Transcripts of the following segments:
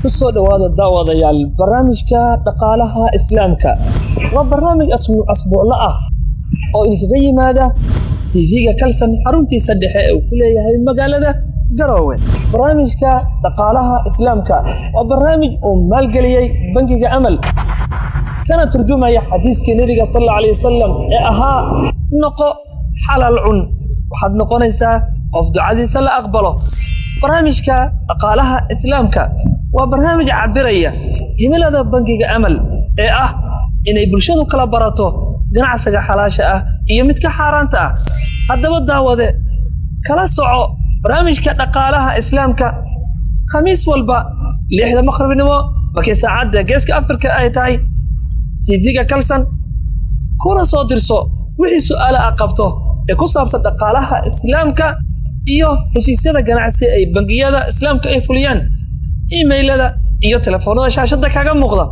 ku soo dhowaada daawadayaal barnaamijka dhaqaalaha islaamka waa barnaamij asbuuclo ah oo idinkaga yimaada tv-ga kalsan xaruntiisa dhexe ee uu ku leeyahay magaalada garoowe barnaamijka dhaqaalaha islaamka waa barnaamij uu maalgeliyey bangiga amal kana turjumaya xadiiskii nebiga sal alla alay wasalam ee ahaa noqo xalal cun waxaad noqonaysaa qof ducadiisa la aqbalo barnaamijka dhaqaalaha islaamka waa barnaamij cabiraya himilada bangiga amal ee ah inay bulshadu kala barato ganacsiga xalaasha ah iyo midka xaaraanta ah haddaba daawade kala soco barnaamijka dhaqaalaha islaamka khamiis walba lixda maqribnimo markii saacadda geeska afrika ay tahay tv-ga kalsan kuna soo dirso wixii su'aale ah qabto ee ku saabsan dhaqaalaha islaamka iyo heshiisyada ganacsi ay bangiyada islaamka ay fuliyaan imailada iyo telefoonada shaashadda kaga muuqda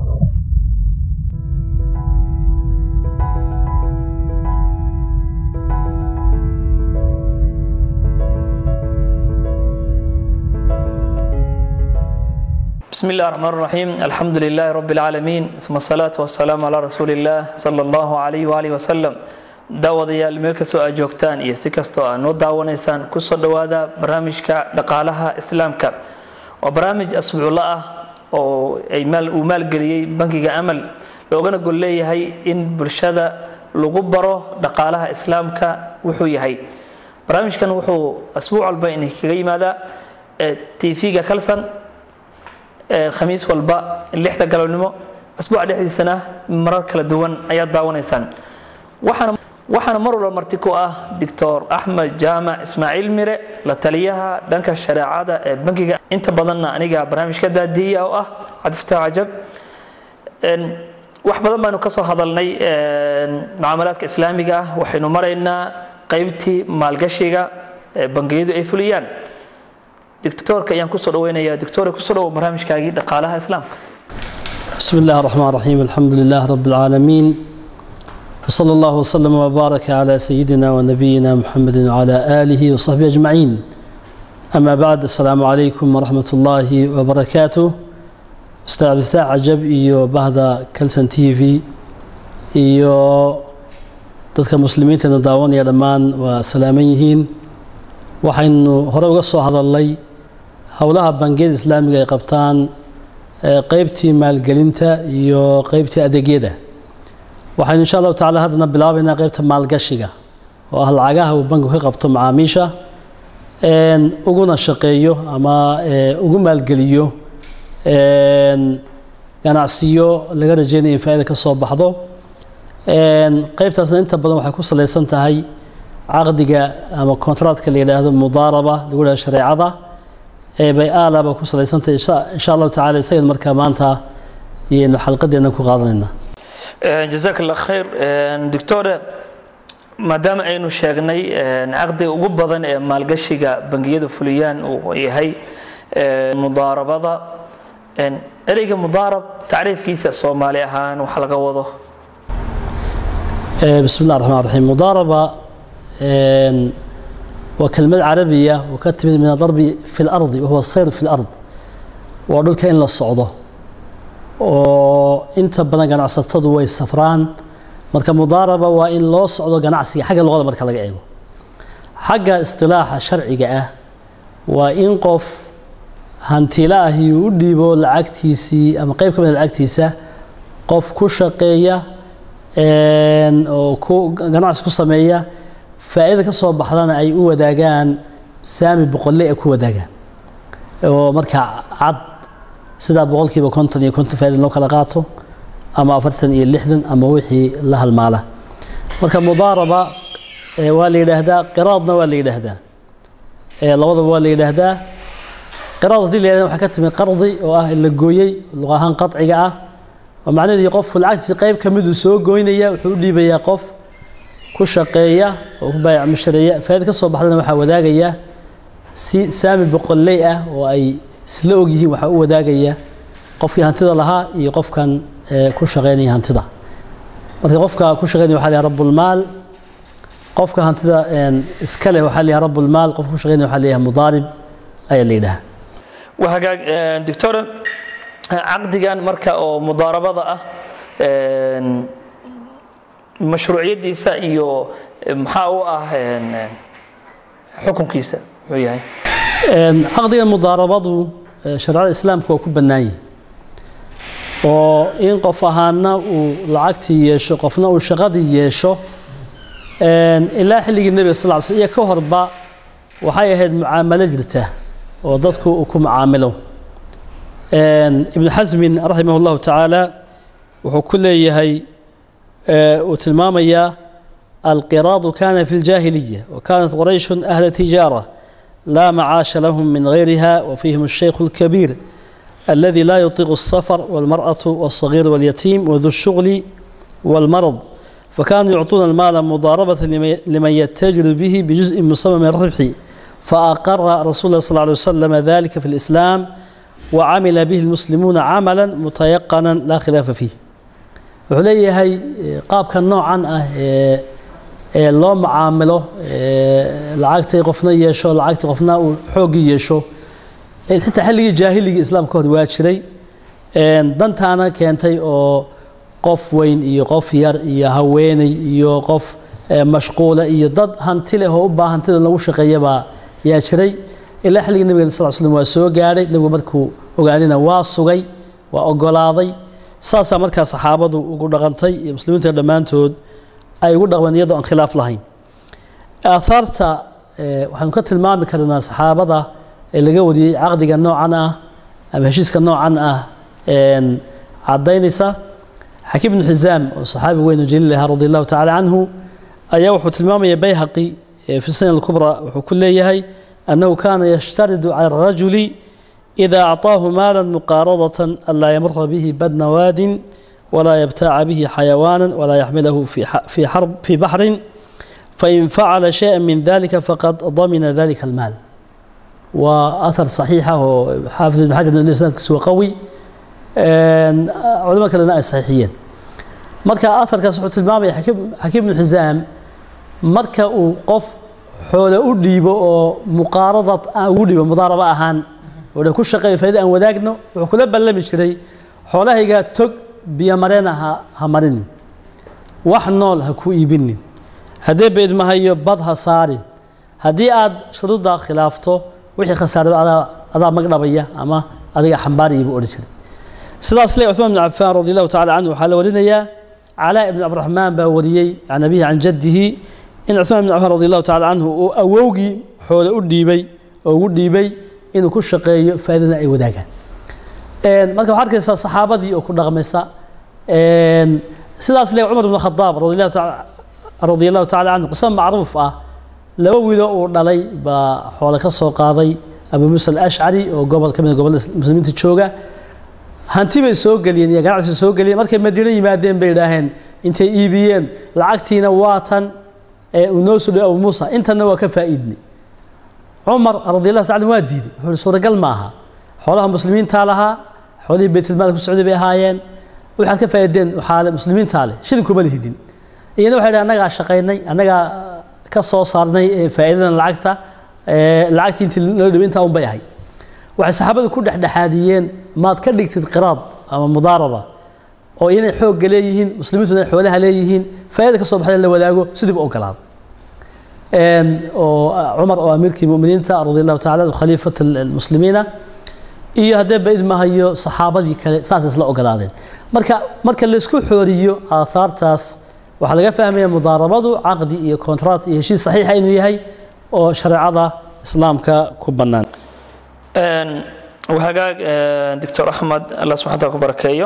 بسم الله الرحمن الرحيم الحمد لله رب العالمين ثم الصلاة والسلام على رسول الله صلى الله عليه وآله وسلم daawadayaal meel kastoo aad joogtaan iyo si kastoo aad noo daawanaysaan kusoo dhowaada barnaamijka dhaqaalaha islaamka waa barnaamij asbuuclo ah oo uu maalgeliyey bangiga amal loogana gol leeyahay in bulshada lagu baro dhaqaalaha islaamka wuxuu yahay barnaamijkan wuxuu asbuuc walba idinkaga yimaadaa tv-ga kalsan khamiis walba lixda galabnimo asbuuca dhexdiisana marar kala duwan ayaad daawanaysaan waxaana waxaana mar walba marti ku ah doctor axmed jaamac ismaaciil mire la taliyaha dhanka shareecada ee bankiga inta badanna aniga barnaamijka daadiya oo ah cabdifataax cajab wax badan baanu kasoo hadalnay mucaamalaadka islaamiga ah waxaynu maraynaa qeybtii maalgashiga ee bangiyadu ay fuliyaan doctorka ayaan kusoo dhaweynayaa doctor kusoo dhawo barnaamijkaagii dhaqaalaha islaamka بسم الله الرحمن الرحيم الحمد لله رب العالمين وصلى الله وسلم وبارك على سيدنا ونبينا محمد وعلى آله وصحبه أجمعين أما بعد السلام عليكم ورحمة الله وبركاته أستاذ عبد الفتاح عجب إيو بهذا كلسن تي في إيو dadka muslimiinteena daawanaya dhammaan waa salaaman yihiin waxaynu hore uga soo hadalnay howlaha bangiyada islaamiga ay qabtaan qeybtii maalgelinta iyo qeybtii adeegyada waxaynu insha allahu tacala haddana bilaabaynaa qeybta maalgashiga oo ah lacagaha uu bankigu ka qabto macaamiisha uguna shaqeeyo ama ugu maalgeliyo ganacsiyo laga rajeynaya in faa-ida ka soo baxdo qeybtaasna inta badan waxay ku salaysan tahay caqdiga ama kontractka la yidhaahdo mudaaraba lagu yidhahdo shareecada bay aalaba ku salaysantahay insha allahu tacala isagan markaa maanta iyaynu xalqadeena ku qaadanayna jazaak allah khayr doctore maadaama aynu sheegnay caqdiga ugu badan ee maalgashiga bangiyadu fuliyaan uu yahay mudaarabada ereyga mudaarab tacriifkiisa soomaali ahaan waxa laga wado bismi llah raxmaan raxiim mudaaraba waa kelmad carabiya oo ka timid min adarbi fi lardi wahuwa sayr fi lard waa dhulka in la socdo oo inta badan ganacsatadu way safraan marka mudaaraba waa in loo socdo ganacsiga xagga luqada marka laga eego xagga istilaaxa sharciga ah waa in qof hantila ahi uu u dhiibo lacagtiisii ama qeyb ka mida lacagtiisa qof ku shaqeeya oo ku ganacsi ku sameeya faa-ida ka soo baxdana ay u wadaagaan saami boqolle ay ku wadaagaan oo markaa cad sidaa boqolkiiba konton iyo konton faaida loo kala qaato ama afartan iyo lixdan ama wixii la halmaala marka mudaaraba waa la yidhaahdaa qiraadna waa la yidhaahdaa labadaba waa la yidhaahdaa qiraad hadii la yidhahda waxaa ka timi qardi oo ah la gooyey luq ahaan qaciga ah oo macnaheedu qofku lacagtiisi qeyb ka miduu soo goynaya wuxuu u dhiibayaa qof ku shaqeeya oo ku baayac mushareeya faaida ka soo baxdana waxaa wadaagaya si saami boqolley ah oo ay isla og yihiin waxaa u wadaagaya qofkii hantida lahaa iyo qofkan ku shaqeynaya hantida marka qofka ku shaqeynaya waxa la yahay rabulmaal qofka hantida iska leh waxaa la yahay rabulmaal qofka ku shaqeynaya waxaa la yahay mudaarib ayaa la yidhaha وهجاج دكتور caqdigan marka oo mudaarabada ah mashruuciyadiisa iyo maxaa u ah xukunkiisa muxuu yahay caqdiga mudaarabadu shareecada islaamka waa ku bannaan yihi oo in qof ahaana uu lacagtii yeesho qofna uu shaqadii yeesho ilaa xilligii nebiga sal ly sl iyo ka horba waxay ahayd mucaamalo jirta oo dadku uu ku mucaamilo ibnu xasmin raximah llahu tacaala wuxuu ku leeyahay uu tilmaamayaa alqiraadu kana fi ljaahiliya wakanat qurayshun ahla tijaara لا معاش لهم من غيرها وفيهم الشيخ الكبير الذي لا يطيق السفر والمرأة والصغير واليتيم وذو الشغل والمرض فكانوا يعطون المال مضاربة لمن يتاجر به بجزء مسمى من الربح فأقر رسول الله صلى الله عليه وسلم ذلك في الإسلام وعمل به المسلمون عملا متيقنا لا خلاف فيه عليه هي قاب كان نوعا loo macaamilo lacagtay qofna yeesho lacagtii qofna uu xooggii yeesho xitaa xilligii jaahiligii islaamka hor waa jiray dantaana keentay oo qof weyn iyo qof yar iyo haweeney iyo qof mashquula iyo dad hanti leh oo u baahan hantida lagu shaqeeyabaa yaa jiray ilaa xilligii nabiga sal slam waa soo gaadhay nebigu markuu ogaanina waa sugay waa ogolaaday saasaa markaa saxaabadu ugu dhaqantay iyo muslimiinta dhammaantood ay ugu dhaqmeen iyadoo aan khilaaf lahayn aahaarta waxaanu ka tilmaami karnaa saxaabada ee laga wariyey caqdiga noocan ah ama heshiiska noocan ah cadaynaysa xakiim ibnu xisaam oo saxaabi weyn oo jaliil ahaa radi allahu tacala canhu ayaa wuxuu tilmaamaya bayhaqi fi sanan alkubra wuxuu ku leeyahay annahu kana yashtaridu cala arajuli ida acطaahu maala muqaaradatan an laa yamura bihi badna waadin ولا يبتاع به حيوانا ولا يحمله في في حرب في بحر فإن فعل شيئا من ذلك فقد ضمن ذلك المال وأثر صحيحة حافظ بن حجر الإسناد سوى قوي علماء كلنا صحيحيين marka aharkaas wuxuu tilmaamaya xakiim ibnu xisaam marka uu qof xoole u dhiibo oo muqaaradad ugu dhiibo mudaaraba ahaan oo ku shaqeeyo faa'iida aan wadaagno wuxuu kula ballami jiray xoolahaygaa tog biyo mareena ha ha marinin wax nool ha ku iibinin haddee beedmahayo bad ha saarin haddii aad shuruudda khilaafto wixii khasaaraba adaa adaa magdhabaya ama adiga xambaaraya buu odhan jiray sidaas le cuثmaan bn cafaan radi allahu tacala canhu waxaa la warinayaa calaa ibn cabdiraxmaan baa wariyey can abihi can jaddihi in cuثmaan bn cafaan radi allahu tacala canhu uu awowgii xoole u dhiibay oo ugu dhiibay inuu ku shaqeeyo faa'iidana ay wadaagaan marka waxaa arkaysaa saxaabadii oo ku dhaqmaysa sidaas le cumar bn khadaab radi allahu tacala canhu qisa macruuf ah laba wiilo uu dhalay baa xoole ka soo qaaday abu muusa alashcari oo gobol ka mid gobolada muslimiinta jooga hanti bay soo geliyeen iyo ganacsi soo geliyeen markay madiino yimaadeen bay idhaaheen intay iibiyeen lacagtiina waa tan uu noo soo dhiyo abu muusa intanna waa ka faa'iidnay cumar radi allahu tacala waa diiday wuxuu suuragal ma aha xoolaha muslimiintaa lahaa xoolihii baytulmaal ku socday bay ahaayeen waxaad ka faa'iideen waxaa muslimiintaa leh shilin kuma lihidin iyana waxay dhahen annagaa shaqaynay annagaa ka soo saarnay faa'iidadan lacagta lacagtii intii loo dhibay intaa un bay ahay waxay saxaabadu ku dhexdhexaadiyeen maad ka dhigtid qiraad ama mudaaraba oo inay xoogga leeyihiin muslimiintuna ay xoolaha leeyihiin faa'iida ka soo baxday la wadaago sidiiba ogolaaday oo cumar oo amiirkii muminiinta radi allahu tacala khaliifat almuslimiina iyo haddee baid mahayo saxaabadii kale saas isla ogolaadeen marka marka laysku xooriyo aahaartaas waxaa laga fahmaya mudaarabadu caqdi iyo kontract iyo heshiis saxiixa inuu yahay oo shareecada islaamka ku bannaan hagaag doctor axmed allah subxana taala ku barakeeyo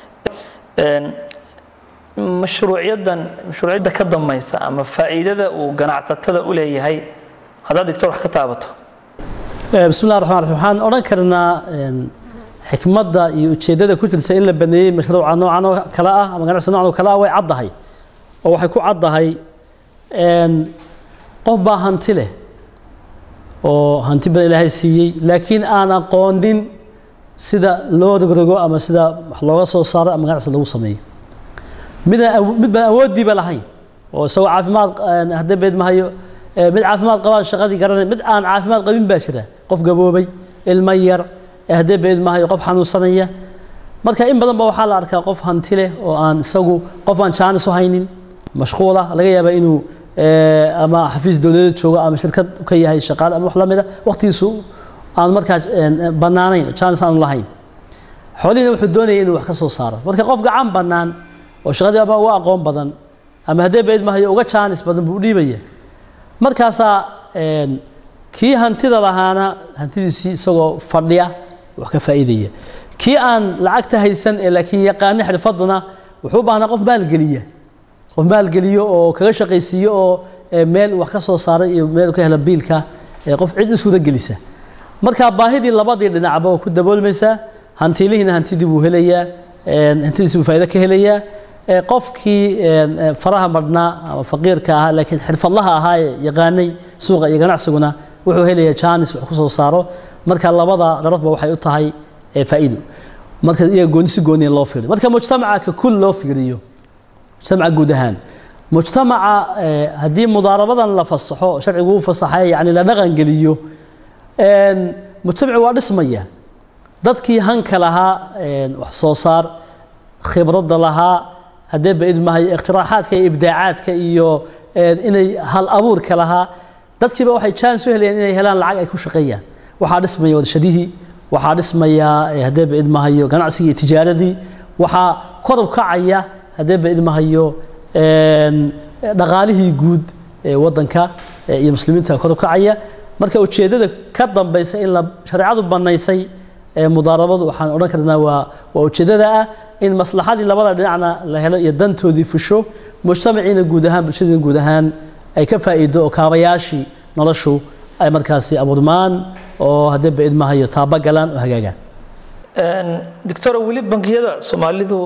mashruucyadan mashruucyadda ka dambaysa ama faa'iidada uu ganacsatada u leeyahay haddaad doctor wax ka taabato bismi llah raxmaan raxiim waxaan odhan karnaa xikmadda iyo ujeeddada ku jirta in la baneeyey mashruuca noocan oo kale ah ama ganacsi noocan oo kale ah way caddahay oo waxay ku caddahay qof baa hanti leh oo hanti badan ilaahay siiyey laakiin aan aqoonin sida loo rogrogo ama sida wax looga soo saaro ama ganacsi lagu sameeyo midaan mid baan awooddiiba lahayn oo isagoo caafimaad haddee beed mahayo mid caafimaad qabaan shaqadii garanay mid aan caafimaad qabin baa jira qof gaboobay ilmo yar haddee beed mahayo qof xanuunsanaya marka in badan ba waxaa la arkaa qof hanti leh oo aan isagu qof aan jaanis u haynin mashquula laga yaabaa inuu ama xafiis dowladeed joogo ama shirkad ka yahay shaqaale ama wax la mida waqtigiisu aan markaa bannaanayn jaanis aan lahayn xoolihiina wuxuu doonaya inuu wax ka soo saaro marka qof gacan bannaan oo shaqadii ama uga aqoon badan ama haddee bayd mahayo uga jaanis badan buu dhiibaya markaasaa kii hantida lahaana hantidiisii isagoo fadhiya wax ka faa'iidaya kii aan lacagta haysan ee laakiin yaqaani xirfaduna wuxuu u baahnaa qof maalgeliya qof maalgeliyo oo kaga shaqaysiiyo oo meel wax ka soo saaray iyo meel ka hela biilka qof cid u suura gelisa marka baahidii labadii dhinacba oo ku daboolmaysaa hantiilihiina hantidii buu helayaa hantidiisi buu faa'iido ka helayaa qofkii faraha madhnaa ama faqiirka ahaa laakiin xirfadlaha ahaa ee yaqaanay suuqa iyo ganacsiguna wuxuu helayaa jaanis wax ku soo saaro marka labada darafba waxay u tahay faa'iido marka iyaga gooni si gooniya loo fiiriyo marka mujtamaca ka kul loo fiiriyo mujtamaca guud ahaan mujtamaca haddii mudaarabadan la fasaxo sharcigu u fasaxay yani la dhaqangeliyo mujtamaci waa dhismaya dadkii hanka lahaa wax soo saar khibradda lahaa haddee baid mahay iktiraaxaadka iyo ibdaacaadka iyo inay hal abuurka lahaa dadkiiba waxay jaanis u helayaan inay helaan lacag ay ku shaqeeyaan waxaa dhismaya wadashadihii waxaa dhismaya haddee baid mahayo ganacsigii iyo tijaaradii waxaa kor u kacaya haddee baid mahayo dhaqaalihii guud ee waddanka iyo muslimiinta kor u kacaya marka ujeeddada ka dambaysa in la shareecadu bannaysay mudaarabadu waxaan odhan karnaa waa waa ujeeddada ah in maslaxadii labada dhinacna la helo iyo dantoodii fusho mujtamaciina guud ahaan bulshadiina guud ahaan ay ka faa'iido oo kaabayaashii noloshu ay markaasi abuurmaan oo haddee baid mahayo taaba galaan oo hagaagaan doctor weli bangiyada soomaalidu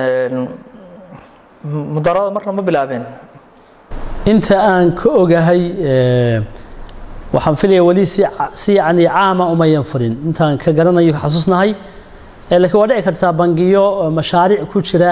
mudaarabada marna ma bilaabeen inta aan ka ogahay waxaan filaya weli si si yani caama umayan furin intaan ka garanayo ka xasuusnahay laakiin waa dhici kartaa bangiyo mashaariic ku jira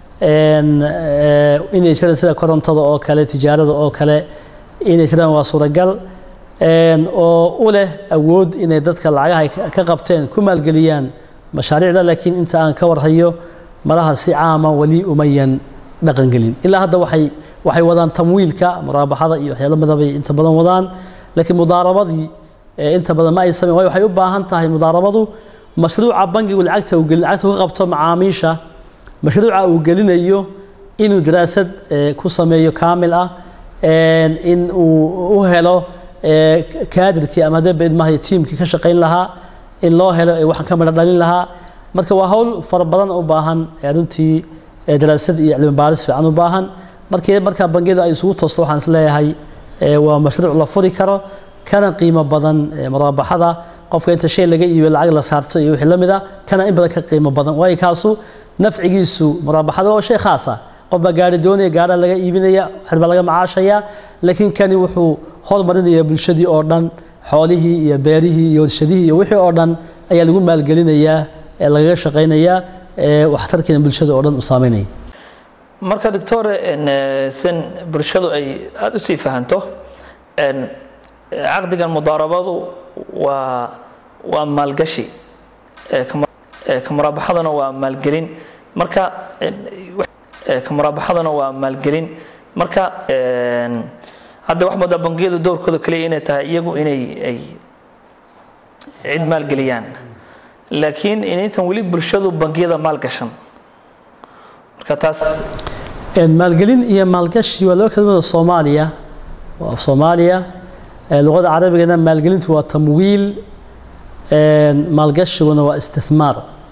inay jiraan sida korontada oo kale tijaarada oo kale inay jiraan waa suuragal oo u leh awood inay dadka lacagaha ka qabteen ku maalgeliyaan mashaariicda laakiin inta aan ka warhayo malaha si caama weli umayan dhaqangelin ilaa hadda waxay waxay wadaan tamwiilka muraabaxada iyo waxyaalo midabay inta badan wadaan laakiin mudaarabadii inta badan ma ay sameyn waayo waxay u baahan tahay mudaarabadu mashruuca bangigu lacagta uu gelin lacagta ka qabto macaamiisha mashruuca uu gelinayo inuu daraasad ku sameeyo kaamil ah in uu u helo kaadirkii ama hadee baid mahayo tiimkii ka shaqayn lahaa in loo helo waxaan ka midho dhalin lahaa marka waa hawl fara badan u baahan runtii daraasad iyo cilmi baaris fiican u baahan markii markaa bangiyada ay isugu toosto waxaan is leeyahay waa mashruuc la furi karo kana qiimo badan muraabaxada qofka inta shay laga iibiyo lacag la saarto iyo wixii la mid ah kana in badan ka qiimo badan waayo kaasu nafcigiisu muraabaxada waa shay khaas ah qof baa gaari doonaya gaara laga iibinaya waxbaa laga macaashaya laakiin kani wuxuu hormarinaya bulshadii oo dhan xoolihii iyo beerihii iyo warshadihii iyo wixii oo dhan ayaa lagu maalgelinayaa ee lagaga shaqaynayaa waxtarkiina bulshada oo dhan u saameynaya marka doctore sin bulshadu ay aada u sii fahanto caqdigan mudaarabadu waa waa maalgashi ka muraabaxaduna waa maalgelin marka ka muraabaxaduna waa maalgelin marka hadda wax moodaa bangiyadu doorkooda kaliya inay tahay iyagu inay ay cid maalgeliyaan laakiin inaysan weli bulshadu bangiyada maalgashan marka taas maalgelin iyo maalgashi waa laba kelmada soomaaliya waa af soomaaliya luqada carabigana maalgelintu waa tamwiil maalgashiguna waa istithmaar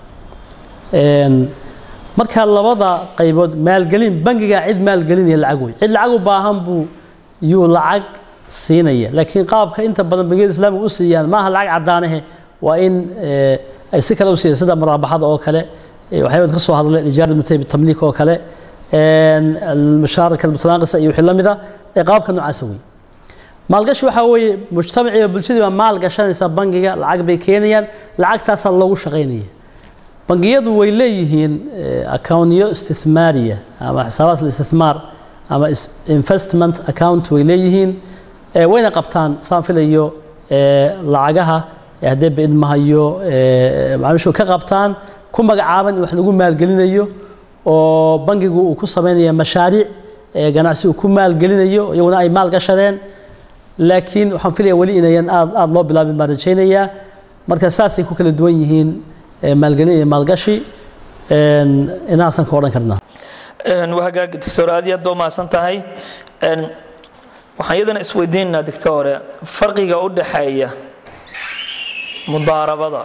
marka labada qaybood maalgelin bangiga cid maalgelinaya lacag wey cid lacag u baahan buu yuu lacag siinaya laakiin qaabka inta badan bangiyada islaamiga u siiyaan maaha lacag caddaanahe waa in ay si kale u siiyaan sida muraabaxada oo kale waxyaabad ka soo hadlay ijaarada mutayib tamliik oo kale almushaaraka almutanaaqisa iyo wixii la mid ah ee qaabka noocaasa wey maalgashi waxaa weeye mujtamaciiba bulshadii baa maal gashanaysa bangiga lacag bay keenayaan lacagtaasaa loogu shaqaynaya bangiyadu way leeyihiin accountiyo istithmaariya ama xisaabaat alistithmaar ama investment account way leeyihiin wayna qabtaan saan filayo lacagaha haddee baidmahayo macaamiishu ka qabtaan ku magacaaban in wax lagu maalgelinayo oo bangigu uu ku sameynaya mashaariic ee ganacsi uu ku maalgelinayo iyaguna ay maal gashadeen laakiin waxaan filaya weli inayan aad aada loo bilaabin baan rajaynayaa marka saasay ku kala duwan yihiin maalgelin iyo maalgashi inahaasan ka odhan karnaa waa hagaag doctor aad iyo aad ba umahadsan tahay waxaan iyadana isweydiinaynaa doctore farqiga u dhaxeeya mudaarabada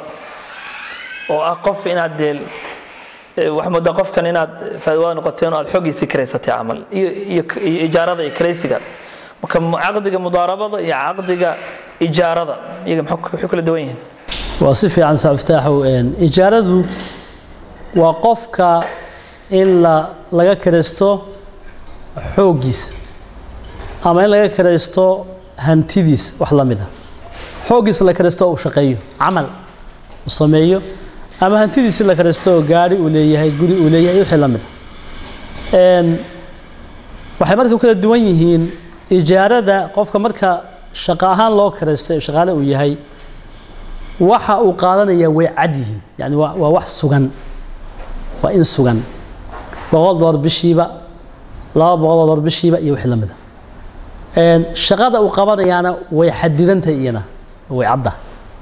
oo ah qof inaad dee waxaa moodaa qofkan inaad faa'iido noqoteen oo aad xoogiisii karaysatay camal iyo iyo iyo ijaarada iyo karaysiga marka caqdiga mudaarabada iyo caqdiga ijaarada iyaga maxay kala duwan yihiin waa si fiican saaftaaxow ijaaradu waa qofka in la laga karaysto xooggiisa ama in laga karaysto hantidiis wax la mid a xooggiisa la karaysto uu shaqeeyo camal uu sameeyo ama hantidiisi la karaysto oo gaari uu leeyahay guri uu leeyahay wixii la mid a waxay marka kala duwan yihiin ijaarada qofka marka shaqo ahaan loo karaysto ee shaqaale uu yahay waxa uu qaadanaya way cad yihiin yani waa waa wax sugan waa in sugan boqol dolar bishiiba laba boqol dolar bishiiba iyo wixii la mid a shaqada uu qabanayaana way xadidantahay iyana way cadda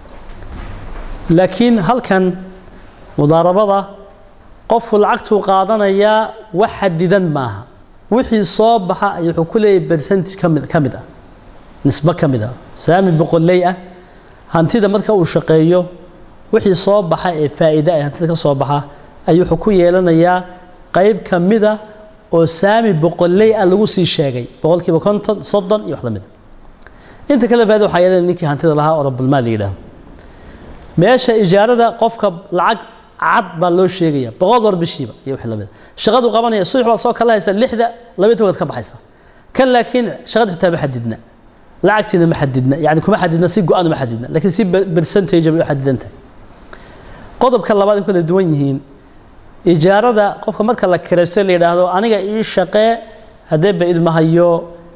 laakiin halkan mudaarabada qofku lacagtuu qaadanayaa wax xadidan maaha wixii soo baxa ay wuxuu ku leeyahay percentage kamid ka mid ah nisbo ka mid ah saami boqoley ah hantida marka uu shaqeeyo wixii soo baxa ee faa'iida ee hantida ka soo baxa ayuu wuxuu ku yeelanayaa qayb ka mid a oo saami boqoley ah lagu sii sheegay boqolkiiba konton soddon iyo wax la mid a inta kale faaida waxaa yeelanaya ninkii hantida lahaa oo rabulmaal la yidhaaho meesha ijaarada qofka lacag cad baa loo sheegaya boqol dolar bishiiba iyo wixii la mid a shaqadu qabanaya subax baad soo kala haysa lixda laba tobaad ka baxaysa kan laakiin shaqada xitaa ma xadidna lacagtiina ma xadidna yani kuma xadidna si go-aan ma xadidna laakiin si percentage bay u xadidantahay qodobka labaad ay kala duwan yihiin ijaarada qofka marka la kiraysto la yidhaahdo aniga ii shaqee haddee ba idmahayo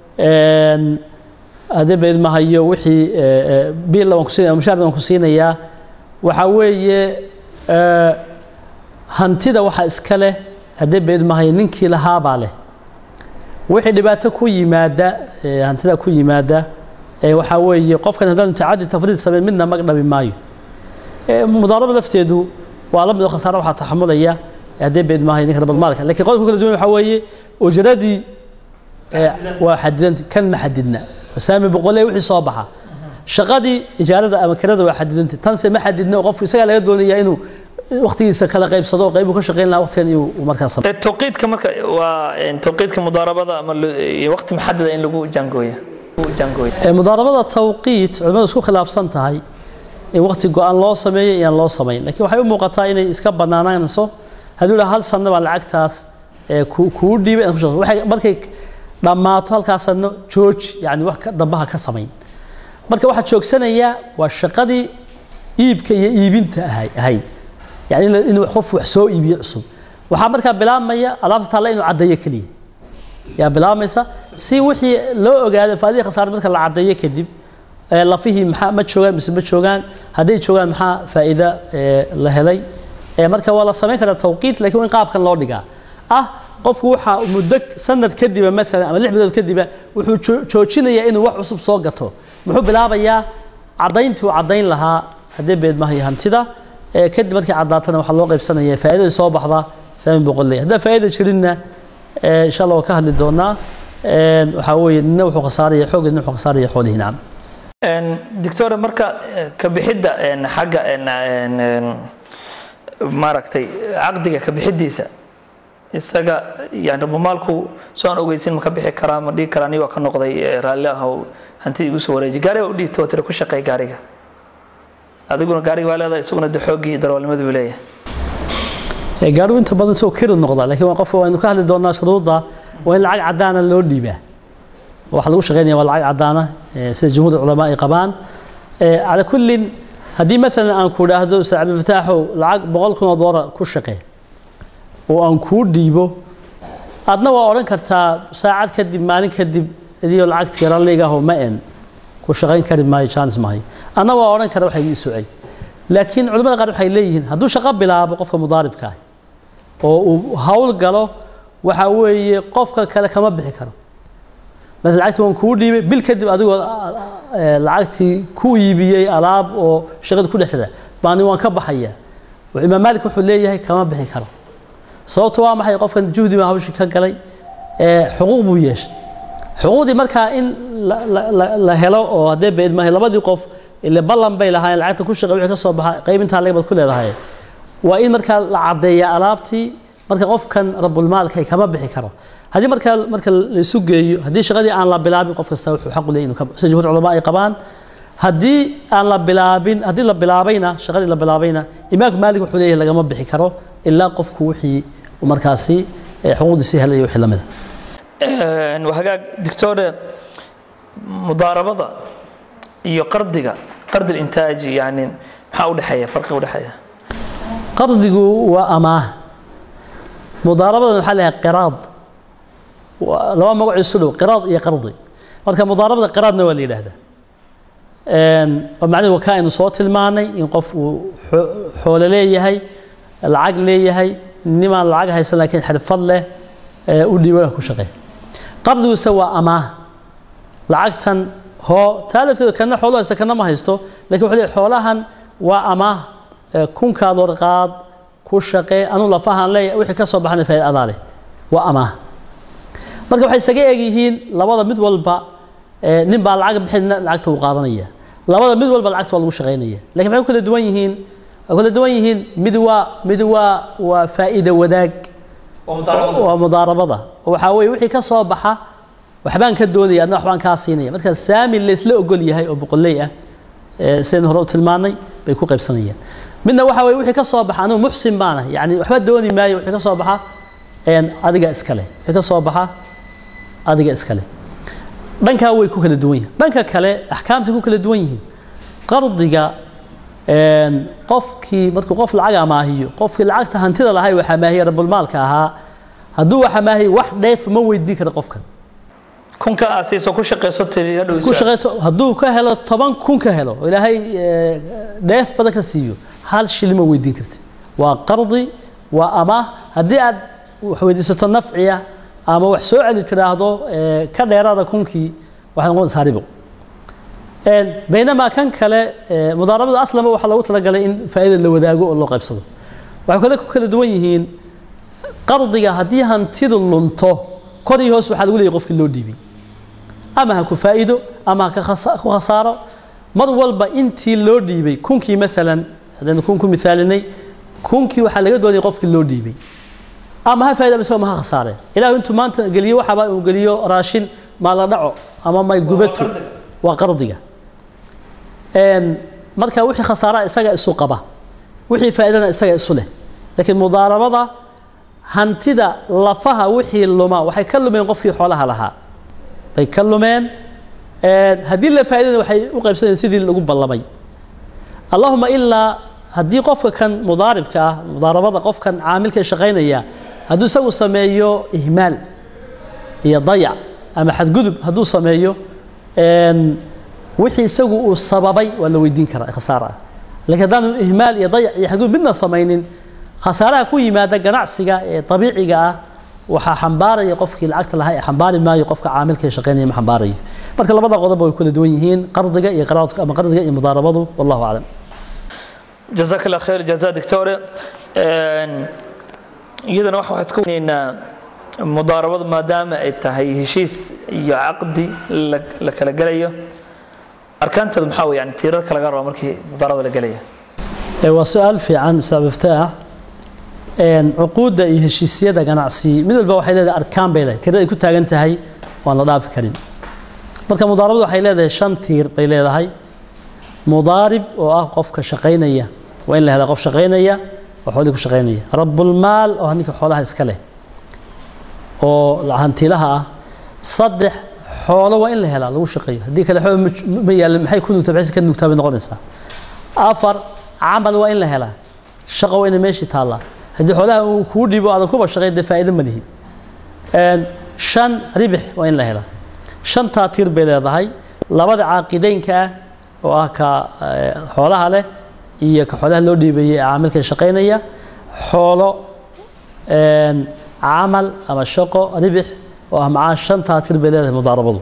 haddee ba idmahayo wixii biilla waan kusiinaya mushaarda waan ku siinayaa waxaa weeye hantida waxa iska leh haddee ba idmahayo ninkii lahaabaa leh wixii dhibaato ku yimaada hantida ku yimaada waxaa weeye qofkan haddaan tacadi tafriid sameyn midna mag dhabi maayo mudaaraba lafteedu waa la mid oo khasaare waxaa taxamulaya haddee beed maahay ninka rabadmaalka lakiin qodobka kala duwan waxaa weeye ujradii waa xadidanta kan ma xadidna saami boqolee wixii soo baxa shaqadii ijaarada ama kirada waa xadidanta tanse ma xadidna oo qofku isagaa laga doonaya inuu waqtigiisa kala qaybsado oo qaybu ka shaqayn lahaa waqtigan inuu markaas sameeyo tawqiidka marka waa tawqiidka mudaarabada ama waqti maxadada in lagu jaangooya mudaarabada tawqiit culimadu isku khilaafsan tahay in waqti go-aan loo sameeyo iyaan loo samayn lakiin waxay u muuqataa inay iska banaanaanayso hadduu dhaha hal sanno baa lacagtaas kuu dhiibay inaad ku shaqeyso waxay markay dhammaato halkaas sanno jooji yani wax dambaha ka samayn marka waxaa joogsanaya waa shaqadii iibka iyo iibinta ahayd yani inuu qof wax soo iibiyo cusub waxaa markaa bilaabmaya alaabta taalla inuu caddeeyo keliya yaa bilaabmaysa si wixii loo ogaado faadihii khasaare marka la caddeeyo kadib lafihii maxaa ma joogaan mise ma joogaan hadday joogaan maxaa faa'iida la helay marka waa la samayn karaa tawqiit lakiin waa in qaabkan loo dhigaa ah qofku waxaa muddo sanad kadiba maalan ama lix bilood kadiba wuxuu joojinayaa inuu wax cusub soo gato muxuu bilaabayaa caddayntii uu caddayn lahaa haddii beedmaha iyo hantida kadib markii caddaatana waxaa loo qaybsanaya faa'iidada soo baxda saami boqolley haddaan faa'iida jirinna insha allah waa ka hadli doonaa waxaa weeye nina wuxuu khasaaraya xoog nina wuxuu khasaaraya xoolihi nacam doctora marka ka bixidda xagga maaragtay caqdiga ka bixidiisa isaga yani rabamaalku soo aan ogeysin ma ka bixi karaa ma dhigi karaa aniga waa ka noqday raalli ahow hantida igu soo wareeji gaariga u dhiibto tira ku shaqeey gaariga adiguna gaariga waa leedahay isaguna de xooggii darwaalnimadu buu leeyahay gaarigu inta badan isagoo kiri noqda lakiin waa qofka waynu ka hadli doonaa shuruudda waa in lacag caddaana loo dhiibaa waxa lagu shaqeynaya waa lacag caddaana sida jumhuur culamaa ay qabaan cala kullin haddii maalan aan ku idhaahdo ustaad cabdifataaxow lacag boqol kun oo doolar ku shaqee oo aan kuu dhiibo adna waa odhan kartaa saacad kadib maalin kadib idiyo lacagtii ralligaho ma en ku shaqayn kari maayo jaanis maayo adna waa odhan kara waxa ii socay laakiin culamada qaar waxay leeyihiin hadduu shaqo bilaabo qofka mudaaribka ah oo uu hawl galo waxa weeye qofka kale kama bixi karo مثلا lacagtii waan kuu dhiibay bil kadib adigoo lacagtii ku iibiyey alaab oo shaqada ku dhex jira baani waan ka baxaya imaam maalik wuxuu leeyahay kama bixi karo sababto waa maxay qofkan juhdi baa hawshii ka galay xuquuq buu yeeshay xuquuqdii markaa in la helo oo haddee beed maahay labadii qof ile ballan bay lahaayeen lacagta ku shaqay wixii ka soo baxa qaybintaa lagabad ku leedahay waa in markaa la caddeeya alaabtii marka qofkan rabulmaalka kama bixi karo haddii markaa marka laisu geeyo haddii shaqadii aan la bilaabin qof kasta wuxuu xaq u leeyahy inuu ka sida jumhuur culamaa ay qabaan haddii aan la bilaabin haddii la bilaabayna shaqadii la bilaabayna imaamka maalik wuxuu leeyahay lagama bixi karo ilaa qofku wixii markaasi xuquuqdiisii helay wixii lamid a hagaag dictore mudaarabada iyo qardiga qardi intaaji yani maxaa udhexeeya farqi udhexeeya qardigu waa amaah mudaarabadan waxaa leeyahay qiraad laba magac isu dhow qiraad iyo qardi marka mudaarabada qiraadna waa la yidhaahdaa macnaheedu ka aynu soo tilmaanay in qof uu xoolo leeyahay lacag leeyahay nimaan lacag haysan laakiin xirfad leh u dhiiba ku shaqeey qardiguse waa amaah lacagtan hoo taa lafteeda kana xoolo haysta kana ma haysto lakin wuxuu leeyahay xoolahan waa amaah kunkaad warqaad ku shaqee anuu lafahan leeyahay wixii ka soo baxana faa'iida adaa leh waa amaah marka waxay isaga eg yihiin labada mid walba nin baa lacag bixin lacagta uu qaadanaya labada mid walba lacagta waa lagu shaqaynaya lakin maxay ku kala duwan yihiin way kala duwan yihiin mid waa mid waa waa faa'iida wadaag waa mudaarabada oo waxaa weeye wixii ka soo baxa waxbaan ka doonaya adna waxbaan kaa siinaya marka saami laysla ogol yahay oo boqolley ah sidaynu hore u tilmaanay bay ku qaybsanayaan midna waxa weye wixii ka soo baxa anigu muxsin baana yani waxba dooni maayo wixii ka soo baxa adiga iskale wixii ka soo baxa adiga iskale dhankaa way ku kala duwan yihin dhanka kale axkaamtay ku kala duwan yihiin qardiga qofkii markuu qof lacag amaahiyo qofkii lacagta hantida lahay waxa maahiya rabulmaalka ahaa hadduu waxa maahiya wax dheef ma weydiin kara qofkan kunka aad siiso ku shaqeyso tiri hadhow ku shaqeyto hadduu ka helo toban kun ka helo oo ilaahay dheef badan ka siiyo hal shilin ma weydiin karti waa qardi waa amaah haddii aad wax weydiisato nafciya ama wax soo celi tiraahdo ka dheeraada kunkii waxay noqonaysaa ribo baynamaa kan kale mudaarabada aslama waxaa loogu talagalay in faa'iida la wadaago oo loo qaybsado waxay kale ku kala duwan yihiin qardiga haddii hantidu lunto kor iyo hoos waxaa lagu leeyahy qofkii loo dhiibay ama ha ku faa'iido ama ha ku khasaaro mar walba intii loo dhiibay kunkii maalan haddaynu kun ku misaalinay kunkii waxaa laga doonayay qofkii loo dhiibay ama ha faa'ido ama ma ha khasaareen ilaahu intuu maanta geliyo waxaba uu geliyo raashin maa la dhaco ama may gubato waa qardiga marka wixii khasaaraa isaga isu qaba wixii faa'iidana isaga isu leh laakiin mudaarabada hantida lafaha wixii luma waxay ka lumeen qofkii xoolaha lahaa bay ka lumeen haddii la faa'iidana waxay u qaybsanayeen sidii lagu ballamay allahuma ilaa haddii qofka kan mudaaribka ah mudaarabada qofkan caamilka shaqaynaya hadduu isagu sameeyo ihmaal iyo dayac ama xadgudub hadduu sameeyo wixii isagu uu sababay waa la weydiin karaa khasaara ah laakiin haddaanu ihmaal iyo dayac iyo xadgudub midna samaynin khasaaraha ku yimaada ganacsiga ee dabiiciga ah waxaa xambaaraya qofkii lacagta lahaa ee xambaari maayo qofka caamilka ee shaqaynaya ma xambaarayo marka labada qodob way kala duwan yihiin qardiga iyo qaraadka ama qardiga iyo mudaarabadu wallahu aclam jazaak allah khayr jaza doctore iyadana waxa waxaan iska weyneynaa mudaarabadu maadaama ay tahay heshiis iyo caqdi la kala gelayo arkaanteedu maxaa wey yani tiirarka laga raba markii mudaarabada la gelaya waa su-aal fiican sababta ah cuquudda iyo heshiisyada ganacsi mid walba waxay leedahay arkaan bay leedahay tirada ay ku taagan tahay waan la dhaafi karin marka mudaarabadu waxay leedahay shan tiir bay leedahay mudaarib oo ah qofka shaqaynaya waa in la helaa qof shaqaynaya oo xoolihii ku shaqaynaya rabulmaal oo ninka xoolaha iska leh oo hantilaha ah saddex xoolo waa in la helaa lagu shaqeeyo haddii kale xoolo ma yaalla maxay ku nugtaa maxay ka nugtaa bay noqonaysaa afar camal waa in la helaa shaqo waa ina meeshii taallaa haddii xoolaha uu kuu dhibo aadan kuba shaqayn dee faa'iido ma lihi shan ribix waa in la helaa shantaa tiir bay leedahay labada caaqideynka ah oo ah ka xoolaha leh iyo ka xoolaha loo dhiibayay ee caamilka shaqaynaya xoolo camal ama shaqo ribix oo ah macaa shantaa tir bay leedahay mudaarabadu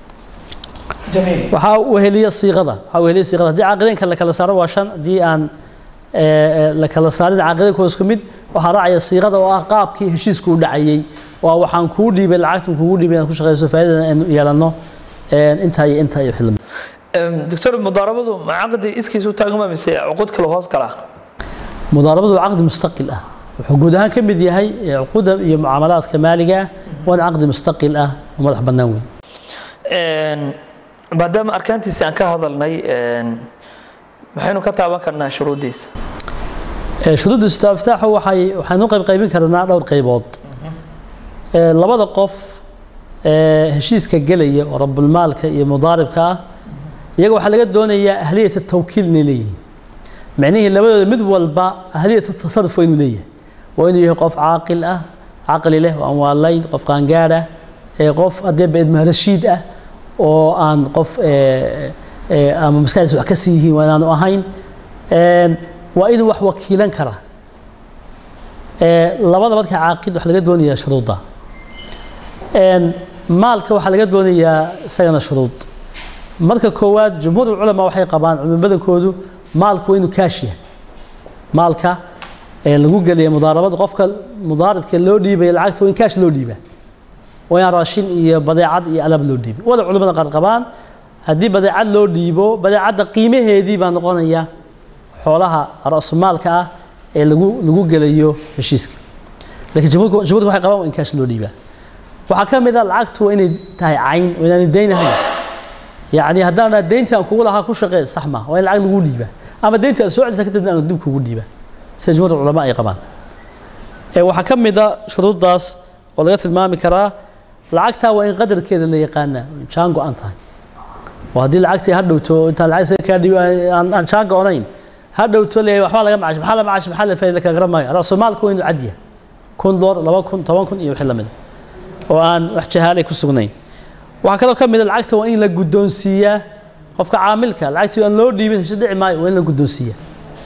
waxaa weheliya siiqada waxaa weheliya siiqada haddii caaqideynka la kala saaro waa shan haddii aan la kala saarin caaqideynka waa isku mid waxaa raacaya siiqada oo ah qaabkii heshiisku u dhacayay waa waxaan kuu dhiibay lacagtan kugu dhiibay inaad ku shaqeyso faa'iidada aynu yeelanno intaa iyo intaa iyo xilmi doctor mudaarabadu ma caqdi iskiis u taagma mise cuqud kale hoos gala mudaarabadu waa caqdi mustaqil ah wuxuu guud ahaan ka mid yahay cuquda iyo mucaamalaadka maaliga ah waana caqdi mustaqil ah oo madax bannaan weyn maadaama arkaantiisa aan ka hadalnay maxaynu ka taaban karnaa shuruuddiisa shuruudda istiftaaxu waxay waxaynu qayb qaybin karnaa dhowr qaybood labada qof heshiiska gelaya oo rabulmaalka iyo mudaaribka ah iyaga waxaa laga doonayaa ahliyata tawkiil inay leeyihiin micnihii labadooda mid walba ahliyata tasaruf waa inuu leeyahay waa inuu yahay qof caaqil ah caqli leh oo aan waalayn qof qaangaad ah qof haddee beedma rashiid ah oo aan qof ama maskaxdiisa wax ka sii yihiin waa inaanu ahayn waa inuu wax wakiilan kara labada marka caaqid waxaa laga doonayaa shuruudda maalka waxaa laga doonayaa isagana shuruud marka koowaad jumhuur ulculamaa waxay qabaan culimo badankoodu maalku waa inuu kaash yahay maalka lagu gelaya mudaarabada qofka mudaaribka loo dhiibaya lacagta waa in kaash loo dhiibaa waa in raashin iyo badeecad iyo alaab loo dhiibay wada culimada qaar qabaan haddii badeecad loo dhiibo badeecadda qiimaheedii baa noqonaya xoolaha ra'sumaalka ah ee lagu lagu gelayo heshiiska laakiin jumhuurku jumhuurku waxay qabaan waa in kaash loo dhiibaa waxaa ka mid a lacagtu waa inay tahay cayn waa inaanay dayn ahayn yacni haddaan dhaa deyntii aan kugu lahaa ku shaqee sax ma waa in lacag lagu dhiibaa ama deyntii aad soo celisa kadibna aan dib kugu dhiibaa sida jumhuurta culama ay qabaan waxaa ka mid a shuruuddaas oo laga tilmaami karaa lacagtaa waa in qadarkeeda la yaqaanaa jaan go-an tahay oo haddii lacagtii ha dhowto intaan lacag isaga kaa dhiibo aan jaan go-onayn ha dhowto leeyahay waxbaa laga macash maxaa la macash maxaa la faa'iida kala garan maayo raasumaalku waa inuu cad yahay kun dolar laba kun toban kun iyo wixii lamid oo aan wax jahaalay ku sugnayn waxaa kaloo ka mid a lacagta waa in la guddoonsiiyaa qofka caamilka lacagtii aan loo dhiibin hesho dhici maayo waa in la guddoonsiiyaa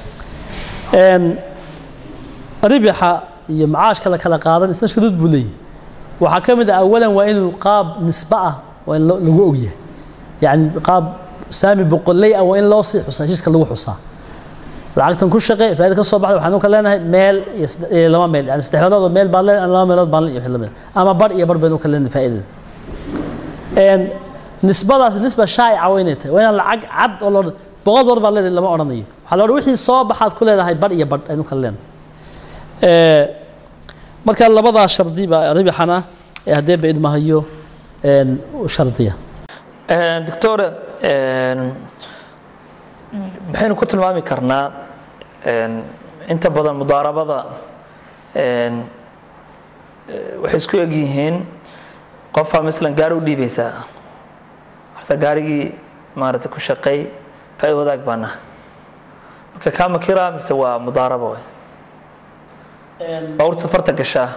ribixa iyo macaashka la kala qaadan isna shuruud buu leeyahay waxaa ka mid ah awalan waa inuu qaab nisbe ah waa in lagu ogyahay yacni qaab saami boqoley ah waa in loo sii xusaa heshiiska lagu xusaa lacagtan ku shaqe faaida ka soo baxda waxaanu ka leenahay meel iyo laba meel yani saddex meelood oo meel baan leenahay laba meelood baan iyo wixii lamid ama bar iyo bar baynu ka leenahay faa'iidada nisbadaas nisba shaa'ica waa inay tahay waa inaan lacag cad oo loo boqol dolar baa leedahay lama odhanayo waxaa la odhan wixii soo baxaad ku leedahay bar iyo bar aynu kala leenahay marka labadaa shardi baa ribixana ee haddee ba idmahayo shardiya doctor maxaynu ku tilmaami karnaa inta badan mudaarabada waxay isku eg yihiin qofaa masalan gaari u dhiibaysaa horta gaarigii maaragtay ku shaqeey faaid wadaag baa naha marka kaa makira mise waa mudaaraba way bawr safarta gashaa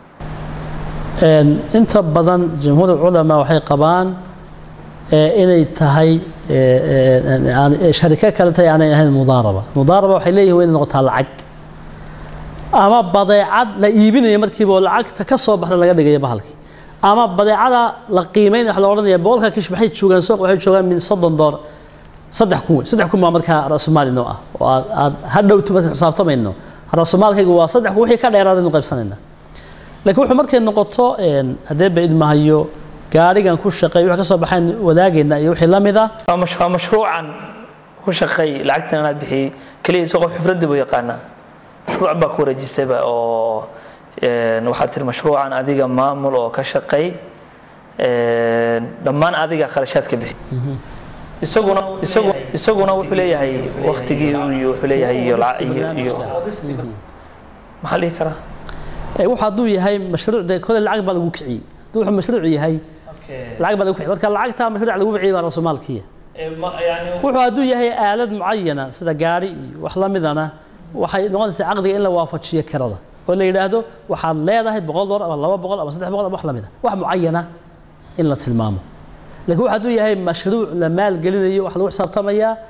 inta badan jamhuur culamaa waxay qabaan inay tahay shariko kale tahay aanay ahayn mudaaraba mudaaraba waxay leeyihin waa inay noqotaa lacag ama badeecad la iibinayo markiiba oo lacagta ka soo baxda laga dhigayo bahalkii ama badeecada la qiimeyn waxa la odhanaya boqolka kish maxay joogaan suuq waxay joogaan min soddon dolar saddex kun wey saddex kun baa markaa rasumaali noo ah oo aad aad ha dhowto marka xisaabtamayno rasumaalkaygu waa saddex kun wixii ka dheeraadaynu qaybsanayna laakiin wuxuu markay noqoto haddee ba idmahayo gaarigan ku shaqeey wixii ka soo baxayn wadaagayna iyo wixii la mid ah waa mashruucan ku shaqeey lacagtan inaad bixiyey keliya isoo qof xifraddi buu yaqaanaa mashruuc baa ku wareejisayba oo waxaad tiri mashruucan adiga maamul oo ka shaqeey dhammaan adiga kharashaadka bixi isaguna isagu isaguna wuxuu leeyahay waktigii iyo wuxuu leeyahay iyo iyo maxaa dhihi karaa wuxuu hadduu yahay mashruuc dee kole lacag baa lagu kiciyey hadduu wuxuu mashruuc yahay lacag baa lagu kiciyey marka lacagta mashruuc lagu kiciyey baa rasumaalkiya wuxuu hadduu yahay aalad mucayana sida gaari iyo wax la midana waxay noqonaysaa caqdiga in la waafajiyo kirada oo la yidhaahdo waxaad leedahay boqol dolar ama laba boqol ama saddex boqol ama wax la mid a wax mucayana in la tilmaamo laakiin waxa hadduu yahay mashruuc la maalgelinayo wax lagu xisaabtamayaa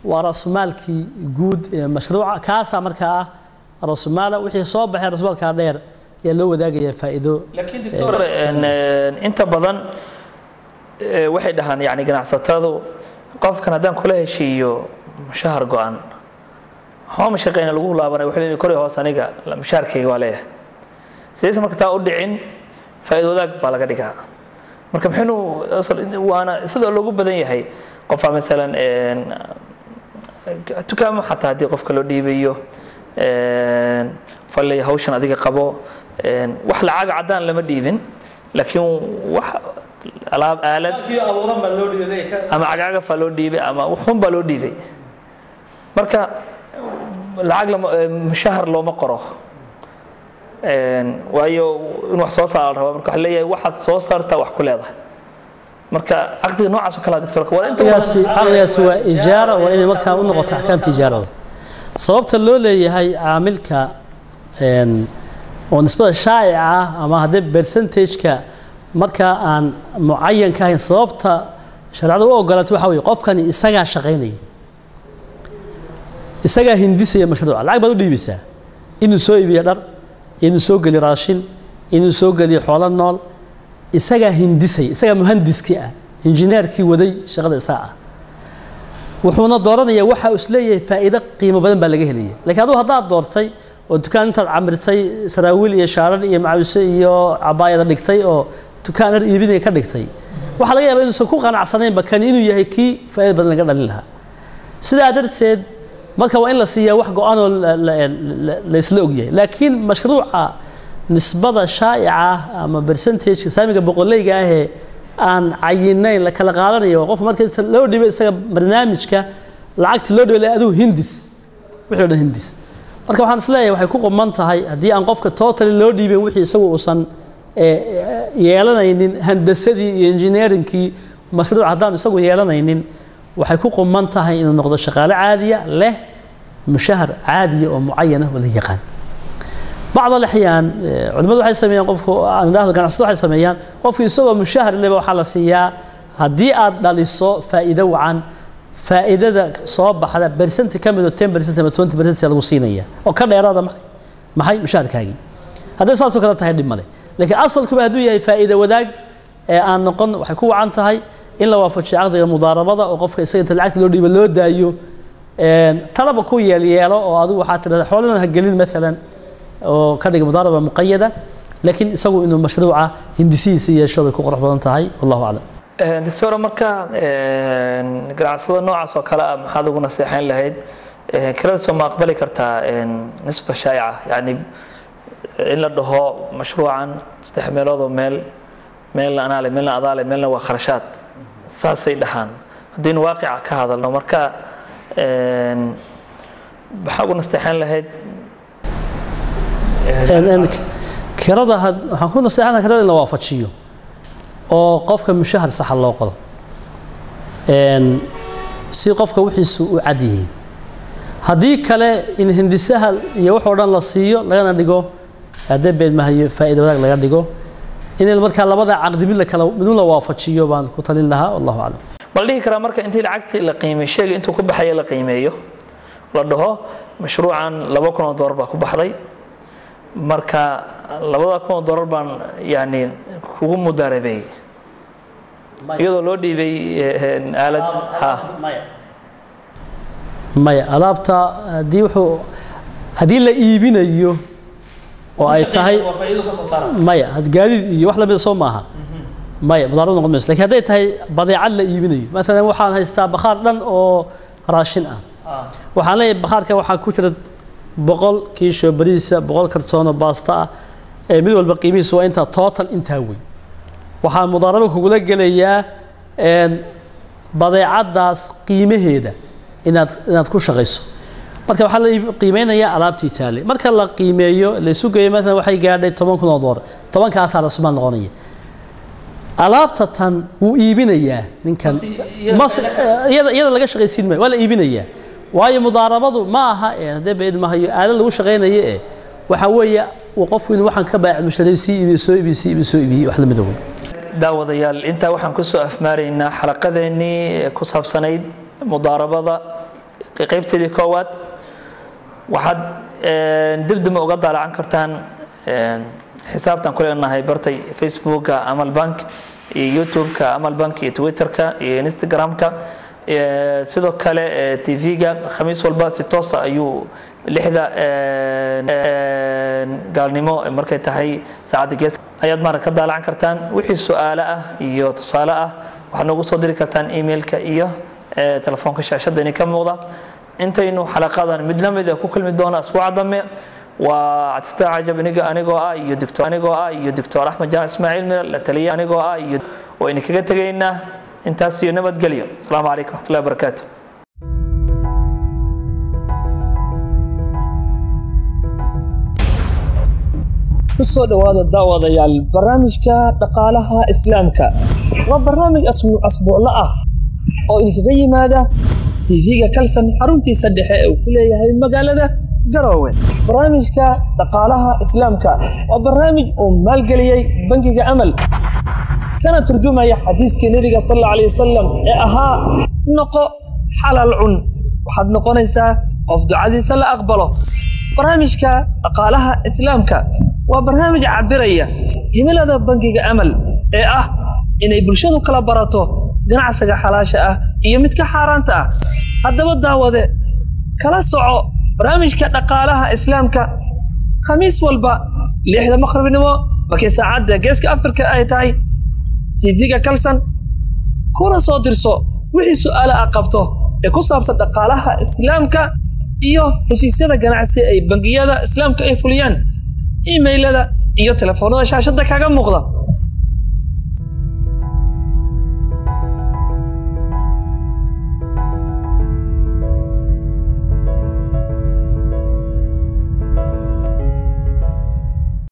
waa rasumaalkii guud ee mashruuca kaasaa markaa ah rasumaala wixii soo baxay rasumaalkaa dheer ayaa loo wadaagaya faa'iido laakiin doctor inta badan eh, waxay dhahaan yani ganacsatadu qofkan haddaan kula heshiiyo mushahar go-an hooma shaqeyna lagu laabanay wuxuu leeyahay kor iyo hoos aniga la- mushaharkayga waa leeyahay sidaysa marka taa u dhicin faa'iido wadaag baa laga dhigaa marka maxaynu asal- waana sida loogu badan yahay qofaa masalan een, dukaamo xataa haddii qofka loo dhiibayo een, falley hawshan adiga qabo een, wax lacaga caddaan lama dhiibin laakiin wax alaab aalad ama cagcagafaa loo dhiibay ama waxun baa loo dhiibay marka lacag lama eh, mushahar looma qoro Een, waayo in wax soo saara la rabaa marka waxaa leeyahay waxaad soo saartaa wax ku leedahay marka caqdiga noocaas oo kale ah doctor waa inta caqdigaasi caqdigaasi waa ijaara waa inay markaa u noqoto axkaamta ijaarada sababta loo leeyahay caamilka een, oo nisbada shaa'ica ah ama haddii percentage-ka markaa aan mucayan ka ahayn sababta shareecada u ogolaatay waxaa weeye qofkani isagaa shaqaynaya isagaa hindisaya mashruuca lacag baad u dhiibaysaa inuu soo iibiyo dhar inuu soo geliyo raashin inuu soo geliyo xoolo nool isagaa hindisaya isagaa muhandiskii ah injineerkii waday shaqada isaga ah wuxuuna dooranayaa waxa uu isleeyahay faa'iido qiimo badan baa laga helaya laakiin adigu haddaad doortay oo dukaan intaad camirtay saraawiil iyo shaarar iyo macawise iyo cabaayada dhigtay oo dukaan dhar iibinaya ka dhigtay waxaa laga yaabaa inuusan ku qanacsanaynba kani inuu yahay kii faa'iida badan laga dhalin lahaa sidaa darteed marka waa in la siiyaa wax go-aan oo la- la- la- la isla ogyahay laakiin mashruuca nisbada shaa'ica ah ama percentage saamiga boqoleyga ahee aan cayinayn la kala qaadanayo qof marka inta loo dhibo isaga barnaamijka lacagta loo dhibo adigu hindis wixii oo dhan hindis marka waxaan isleeyahay waxay ku quman tahay haddii aan qofka totally loo dhiibin wixii isagu uusan eh, eh, yeelanaynin handasadii iyo engineeringkii mashruuc haddaan isagu yeelanaynin waxay ku quman tahay inuu noqdo shaqaale caadiya leh mushahar caadiya oo mucayana oo la yaqaan bacd alaxyaan eh, culimmadu waxay sameeyaan qofku aan idhaahdo ganacsado waxay sameeyaan qofku isagoo mushahar leba waxaa la siiyaa haddii aad dhaliso faa'iido wacan faa'iidada soo baxda bersenti ka mid oo ten percent ama twenty percent lagu siinaya oo ka dheeraada maxay maxay mushaharkaagii hadday saasoo kale tahay dhib male laakiin asalkuba hadduu yahay faa'iido wadaag ee aan noqon waxay ku wacan tahay in la waafajiyo caqdiga mudaarabada oo qofka isaga inta lacagta loo dhiibo loo daayo een, talaba ku yeelyeelo oo adigu waxaa tidhahda xoolana ha gelin maalan oo ka dhiga mudaaraba muqayada laakiin isagu inuu mashruuca hindisihiisa yeesho bay ku qurux badan tahay wallahu aclam doctora marka een, ganacsada noocaas oo kale ah maxaad ugu naseexayn lahayd Een, kirada soo ma aqbali kartaa een, nisba shaa'ica yani in la dhaho mashruucan saddex meelood oo meel meelna anaale meelna adaale meelna waa kharashaad saasay dhahaan haddaynu waaqica ka hadalno marka een, maxaa ugu nasteexayn lahayd Een- een, kirada had- waxaan ku naseexana kirada in la waafajiyo oo qofka mushahar saxa loo qodo Een, si qofka wixiisu u cad yihiin haddii kale in hindisaha iyo wax oo dhan la siiyo lagana dhigo haddee beedmahayo faa'iido wadaag laga dhigo in markaa labada caqdi mid la kala mid la waafajiyo baan ku talin lahaa wallahu aclam ma la dhihi karaa marka intii lacagtii la qiimeeyo shayga intuu ku baxaya la qiimeeyo la dhaho mashruucan laba kun oo doolar baa ku baxday marka labada kun oo doolar baan yani kugu mudaarabeeyey iyadoo loo dhiibay eh, aalad ha maya alaabta haddii wuxuu haddii la iibinayo oo ay tahay maya had- gaadiid iyo wax lamida soo maaha maya mudaarad noqon mayso lakin hadday tahay badeecad la iibinayo maalan waxaan haystaa bakhaar dhan oo raashin ah waxaan leeyahay bakhaarka waxaa ku jira boqol kiisho bariisa boqol kartoon oo baasta ah ee mid walba qiimihiisu waa intaa total intaa wey waxaa mudaarabo kugula gelayaa een, badeecadaas qiimaheeda inaad inaad ku shaqayso marka waxaa la iib- qiimeynayaa alaabtii taale marka la qiimeeyo la isu geeyo maalan waxay gaadhay toban kun oo doolar tobankaasaa rasumaal noqonaya alaabta tan wuu iibinayaa ninkan mas iyada iyada laga shaqaysiin maayo waa la iibinayaa waayo mudaarabadu ma aha ee haddee bayd mahayo aala lagu shaqaynayo ee waxaa weeye uu qofku inuu waxaan ka baaci musharay sii iibiyo soo iibiyo sii iibiyo soo iibiyo wax lamida wey daawadayaal intaa waxaan kusoo afmaaraynaa xalaqadeennii ee ku saabsanayd mudaarabada qaybteedii koowaad waxaad dibdima uga daalacan kartaan xisaabtan ku leenahay bartay facebooka amal bank iyo youtube-ka amal bank iyo twitter-ka iyo instagram-ka sidoo kale tv-ga khamiis walba si toosa ayuu lixda gaalnimo markay tahay saacadda gees ayaad maarad ka daalacan kartaan wixii su-aalo ah iyo tusaale ah waxaad noogu soo diri kartaan emailka iyo telefoonka shaashadda ini ka muuqda intaynu xalaqadan mid la mida ku kulmi doona asbuuca dambe waa cabdistaa cajab iniga anigoo ah iyo doctor anigoo ah iyo doctor axmed jaamac ismaaciil mira la taliya anigoo ah iyo wayna kaga tegaynaa intaas iyo nabadgelyo asalaamu calaykum waxmatullahi wabarakaatu kusoo dhowaada daawadayaal barnaamijka dhaqaalaha islaamka waa barnaamij asbuuclo ah oo idinkaga yimaada tv-ga kalsan xaruntiisa dhexe ee uu ku leeyahay magaalada garoowe barnaamijka dhaqaalaha islaamka waa barnaamij uu maalgeliyey bangiga amal kana turjumaya xadiiskii nebiga sal alla alay wasalam ee ahaa noqo xalal cun waxaad noqonaysaa qof ducadiisa la aqbalo barnaamijka dhaqaalaha islaamka waa barnaamij cabiraya himilada bangiga amal ee ah inay bulshadu kala barato ganacsiga xalaasha ah iyo midka xaaraanta ah haddaba daawade kala soco barnaamijka dhaqaalaha islaamka khamiis walba lixda maqribnimo markii saacadda geeska afrika ay tahay tv-ga kalsan kuna soo dirso wixii su-aale ah qabto ee ku saabsan dhaqaalaha islaamka iyo heshiisyada ganacsi ay bangiyada islaamka ay fuliyaan imailada iyo telefoonada shaashadda kaga muuqda